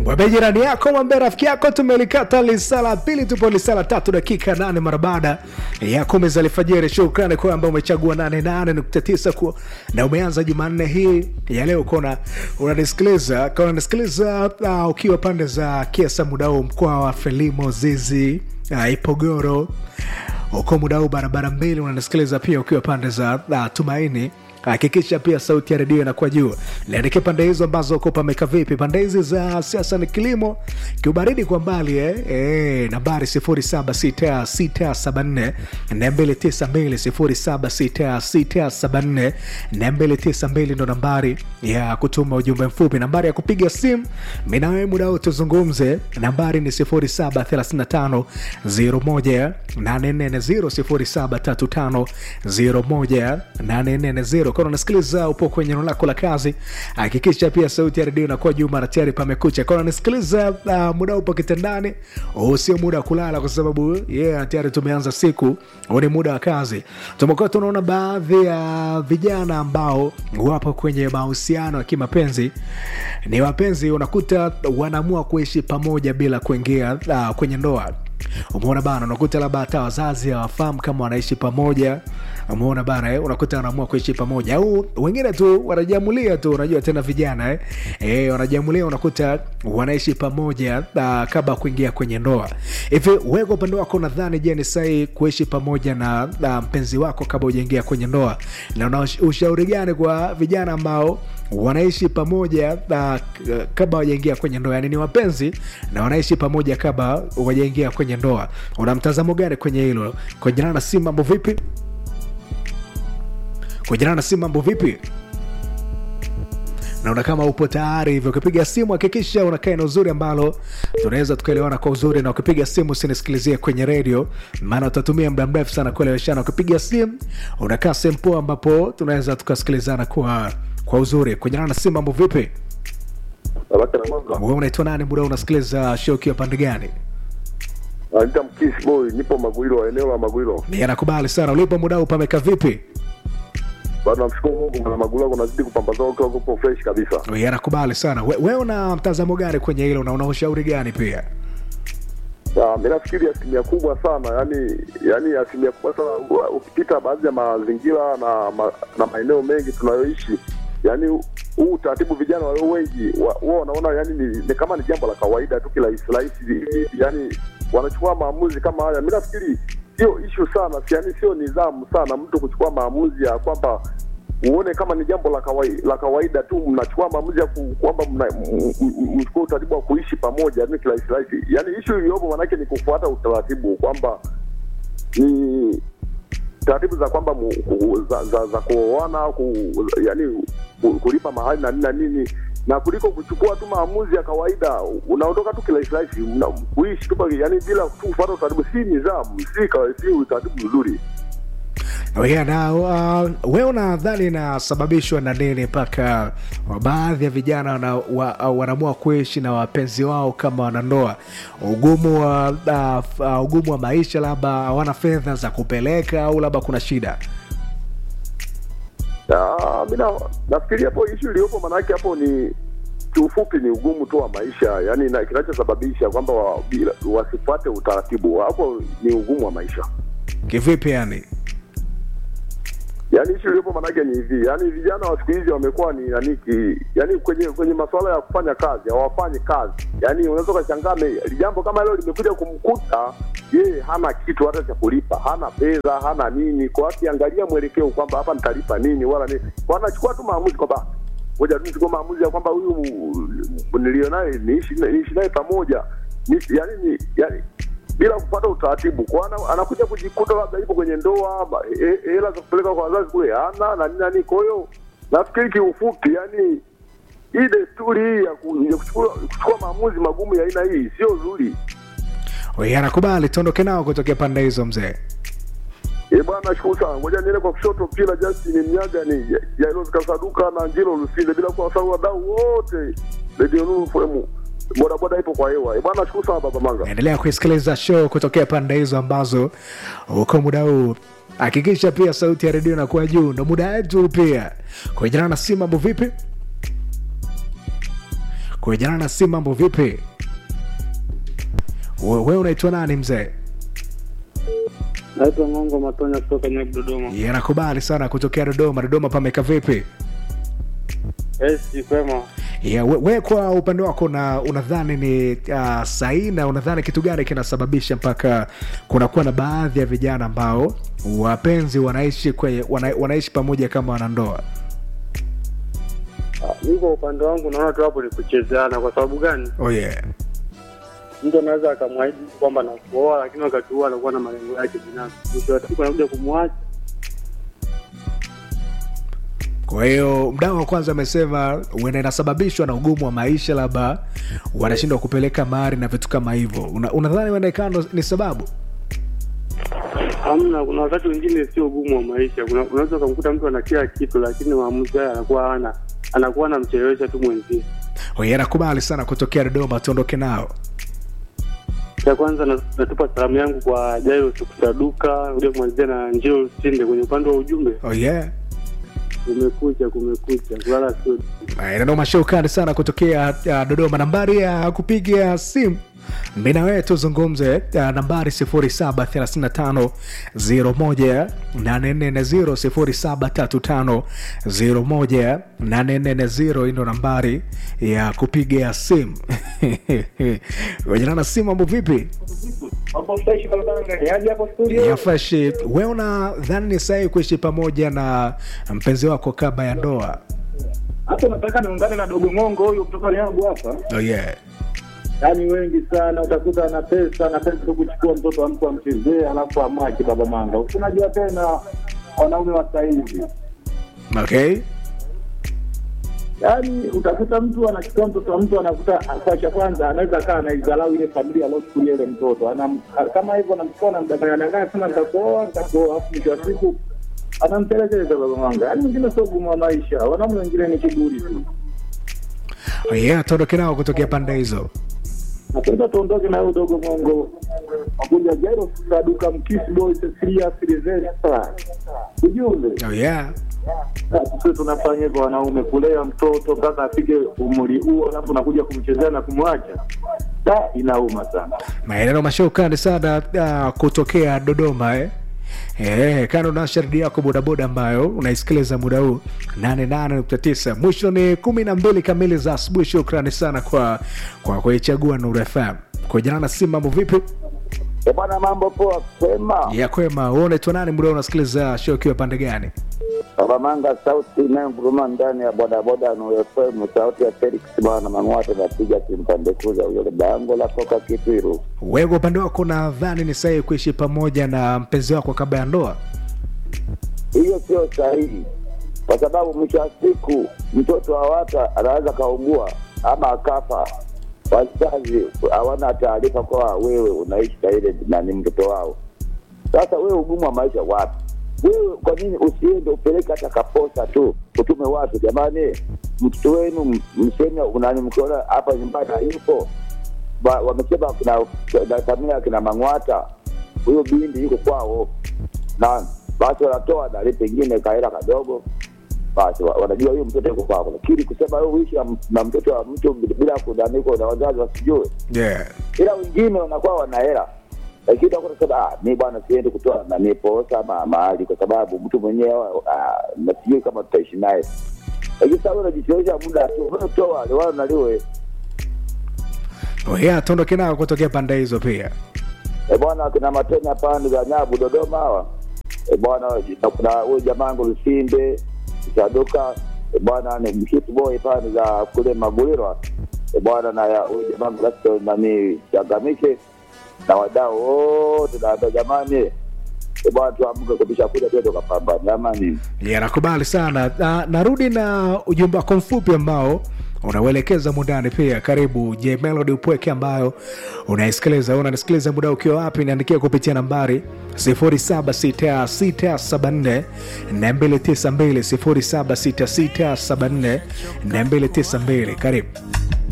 mwambie jirani yako mwambie rafiki yako tumelikata lisala pili tupo lisala tatu dakika nane mara baada ya kumi za alfajiri shukrani kwamba umechagua 88.9 ku- na umeanza jumanne hii ya leo kona unanisikiliza kama unanisikiliza uh, ukiwa pande za kiesa muda huu mkoa wa felimo zizi uh, ipogoro uko muda huu barabara mbili unanisikiliza pia ukiwa pande za uh, tumaini hakikisha pia sauti ya redio inakuwa juu liandike pande hizo ambazo uko pameka vipi pande hizi za siasa ni kilimo kiubaridi kwa mbali eh? Eh, nambari 076674 292 076674 ndo nambari ya kutuma ujumbe mfupi nambari ya kupiga simu minawe muda huu tuzungumze nambari ni 0735 01 840 0735 kama unasikiliza upo kwenye eneo lako la kazi hakikisha pia sauti ya redio inakuwa juu mara tayari pamekucha kama unasikiliza uh, muda upo kitandani huu sio muda wa kulala kwa sababu yeah, tayari tumeanza siku huu ni muda wa kazi tumekuwa tunaona baadhi ya vijana ambao wapo kwenye mahusiano ya kimapenzi ni wapenzi unakuta wanaamua kuishi pamoja bila kuingia uh, kwenye ndoa umeona bana unakuta labda hata wazazi hawafahamu kama wanaishi pamoja umeona bana eh? unakuta wanaamua kuishi pamoja au wengine tu wanajiamulia tu unajua tena vijana eh? Eh, wanajiamulia unakuta wanaishi pamoja uh, kabla ya kuingia kwenye ndoa hivi wewe kwa upande wako unadhani je ni sahi kuishi pamoja na uh, mpenzi wako kabla ujaingia kwenye ndoa na una ush- ushauri gani kwa vijana ambao wanaishi pamoja uh, kabla wajaingia kwenye ndoa yani ni wapenzi na wanaishi pamoja kabla wajaingia kwenye ndoa una mtazamo gani kwenye hilo kwenye na si mambo vipi kwenye na si mambo vipi naona kama upo tayari hivyo ukipiga simu hakikisha unakaa na uzuri ambalo tunaweza tukaelewana kwa uzuri na ukipiga simu usinisikilizie kwenye redio maana utatumia muda mrefu sana kueleweshana ukipiga simu unakaa sehemu poa ambapo tunaweza tukasikilizana kwa kwa uzuri kwenye na simu mambo vipi Baraka na mwanga. wewe unaitwa nani muda huu unasikiliza show ukiwa pande gani Naita Mkisi Boy, nipo Magwilo, eneo la Magwilo. Ni anakubali sana ulipo muda huu pameka vipi Bado namshukuru Mungu, mwana Magwilo kunazidi kupambazuka ukiwa kupo fresh kabisa. Ni anakubali sana we, we una mtazamo gani kwenye hilo na una ushauri gani pia Ah, mimi nafikiri asilimia kubwa sana, yani yani asilimia kubwa sana u- ukipita baadhi ya mazingira na ma, na maeneo mengi tunayoishi, yani huu utaratibu vijana walio wengi wa- wao wanaona yani ni, ni kama ni jambo la kawaida tu kirahisi rahisi, hivi, yani wanachukua maamuzi kama haya. Mimi nafikiri sio ishu sana, si yani sio nidhamu sana mtu kuchukua maamuzi ya kwamba uone kama ni jambo la kawaida, la kawaida tu mnachukua maamuzi ya ku- kwamba mna- m- m- mchukue utaratibu wa kuishi pamoja ni kirahisi rahisi. Yani ishu iliyopo manake ni kufuata utaratibu kwamba ni taratibu za kwamba mu, ku, za, za, za kuoana ku, yani ku, kulipa mahali na nini na nini na kuliko kuchukua tu maamuzi ya kawaida unaondoka tu kirahisi rahisi una- kuishi tu yani bila tu kufuata utaratibu, si nidhamu, si kawa- si utaratibu mzuri. yeah, na uh, we unadhani inasababishwa na nini mpaka baadhi ya vijana wana, wa, uh, wanaamua kuishi na wapenzi wao kama wanandoa ugumu wa uh, uh, ugumu wa maisha labda hawana fedha za kupeleka au labda kuna shida Ah, mi na- nafikiri hapo ishu iliyopo manake hapo ni kiufupi ni ugumu tu wa maisha yani na kinachosababisha kwamba wa, bila- wasifuate utaratibu hapo ni ugumu wa maisha kivipi yani yaani ishu iliyopo manake ni hivi yaani vijana wa siku hizi wamekuwa ni nani ki yaani kwenye kwenye masuala ya kufanya kazi hawafanyi kazi yaani unaweza ukashangaa me- jambo kama hilo limekuja kumkuta yeye hana kitu hata cha kulipa hana fedha hana nini kwa akiangalia mwelekeo kwamba hapa nitalipa nini wala nini kwa anachukua tu maamuzi kwamba ngoja tu nichukue maamuzi ya kwamba huyu nilio naye niishi niishi naye pamoja ni, yani ni yani bila kupata utaratibu kwa ana, anakuja kujikuta labda yupo kwenye ndoa ba- he- hela za kupeleka kwa wazazi kule hana na nini na nini. Kwa hiyo nafikiri kiufupi, yani hii desturi hii ya ku- ya kuchukua kuchukua maamuzi magumu ya aina hii sio nzuri. We, anakubali tuondoke nao kutokea pande hizo mzee Eh bwana, nashukuru sana. Ngoja niende kwa kushoto pila Justin Mnyaga ni Jairo Kasaduka na Njilo Lusinde, bila kuwasahau wadau wote Radio Nuru FM. Bodaboda ipo kwa hewa. Eh bwana, nashukuru sana baba Manga. endelea kuisikiliza show kutokea pande hizo ambazo uko muda huu hakikisha pia sauti ya redio inakuwa juu ndo muda wetu pia kuejana na si mambo vipi kujana na simu mambo vipi We- wewe unaitwa nani mzee Naitwa Ngongo Matonya kutoka Nyabu, Dodoma. Yeah, nakubali sana kutokea dodoma dodoma pameka vipi Esi kwema. yeah, we, we kwa upande wako na unadhani ni uh, sahihi na unadhani kitu gani kinasababisha mpaka kunakuwa na baadhi ya vijana ambao wapenzi wanaishi kwenye, wana, wanaishi pamoja kama wanandoa Ah, Mi kwa upande wangu naona tu hapo ni kuchezeana. Kwa sababu gani? oh, yeah. Mtu anaweza akamwahidi kwamba nakuoa, lakini wakati huo anakuwa na malengo yake binafsi. Mwisho wa siku anakuja kumwacha. kwa hiyo mdau wa kwanza amesema huenda inasababishwa na ugumu wa maisha labda wanashindwa kupeleka mari na vitu kama hivyo Una- unadhani huenda ikawa ndo- ni sababu Hamna, kuna wakati wengine sio ugumu wa maisha. Kuna unaweza ukamkuta mtu ana kila kitu, lakini maamuzi haya anakuwa hana, anakuwa anamchelewesha tu mwenzie. oye nakubali sana kutokea dodoma tuondoke nao Cha kwanza na- natupa salamu yangu kwa Jairo Sukusaduka, kuja kumalizia na Njeo Lusinde kwenye upande wa ujumbe. oh, yeah. Kumekucha, kumekucha, kulala sio nanoma shukani sana kutokea uh, dodoma nambari ya kupiga simu mi na wewe tuzungumze uh, nambari 735 0735 hii ndo nambari ya kupiga simu wenyenana simu mambo vipi Hapo fresh barabara ni aje hapo studio? ya fresh we unadhani ni sahihi kuishi pamoja na mpenzi wako kabla ya ndoa Hapo nataka niungane na dogo Ngongo huyu kutoka yangu hapa. oh, yeah. Yaani wengi sana utakuta ana pesa, ana pesa tu kuchukua mtoto wa mtu amchezee alafu amwache baba manga. Unajua tena wanaume wa sasa hivi. okay Yaani utakuta mtu anachukua mtoto wa mtu anakuta kwa cha kwanza anaweza kaa anaidharau ile familia aliyochukulia ile mtoto. Ana kama hivyo anamchukua na mdanganya danganya sema nitakuoa, nitakuoa alafu mwisho wa siku anampelekeza baba manga. Yaani wengine sio gumu wa maisha, wanaume wengine ni kiburi tu. Oh, yeah, tuondoke nao kutokea pande hizo napenda tuondoke na huyo dogo mongo makuja jairo saduka mkisi boy cecilia silvestra ujumbe oh, yeah. sisi tunafanya hivyo wanaume kulea mtoto mpaka afike umri huo alafu nakuja kumchezea na kumwacha da inauma sana maeneo mashukani sana uh, kutokea dodoma eh? Eh, kando na sharidi yako bodaboda ambayo unaisikiliza muda huu 88.9 mwisho ni kumi na mbili kamili za asubuhi shukrani sana kwa kwa kuichagua Nuru FM kwa jina na simu mambo vipi E bwana, mambo poa, kwema. ya kwema wewe unaitwa nani muda huu unasikiliza show ukiwa pande gani Baba Manga, sauti inayonguruma ndani ya bodaboda Nuru FM, sauti ya Felix bwana Mang'wata, napiga kimpande kuza ule bango la koka Kitwiru. wewe kwa upande wako nadhani ni sahihi kuishi pamoja na mpenzi wako kabla ya ndoa Hiyo sio sahihi, kwa sababu mwisho wa siku mtoto hawata anaweza kaugua ama akafa, wazazi hawana taarifa kwa wewe unaishi na ile nani mtoto wao. Sasa wewe ugumu wa maisha wapi? Wewe kwa nini usiende upeleke hata kaposa tu, utume watu, jamani, mtoto wenu m- mseme unani, mkiona hapa nyumbani hayupo, Ba- wamesema kina na familia kina Mang'wata, huyo bindi yuko kwao, na basi wanatoa dali pengine kaela kadogo, basi wa- wanajua huyo mtoto yuko kwako, lakini kusema wewe uishi na m- na mtoto wa mtu bila kudanikwa na wazazi wasijue yeah. ila wengine wanakuwa wana hela lakini utakuta sema ah, mi bwana siendi kutoa nani posa ama mahali kwa sababu mtu mwenyewe ah, na sijui kama tutaishi naye lakini sasa wewe unajichelewesha muda tu wewe toa liwalo naliwe Oh, yeah, tuondoke nao kutokea pande hizo pia e bwana kina matenya pande za nyabu dodoma hawa e bwana na kuna huyu jamaangu lusinde saduka e bwana ni mshit boy pande za kule magulirwa e bwana na ya- huyu jamaangu lasto nani changamishe na wadau wote naambia jamani e bwana tuamke kubisha kuja tuende tukapambana jamani yeah, nakubali sana na, narudi na ujumbe wako mfupi ambao unauelekeza mundani pia karibu je melody upweke ambayo unaisikiliza unanisikiliza muda ukiwa wapi niandikia kupitia nambari 076674 292 076674 292 karibu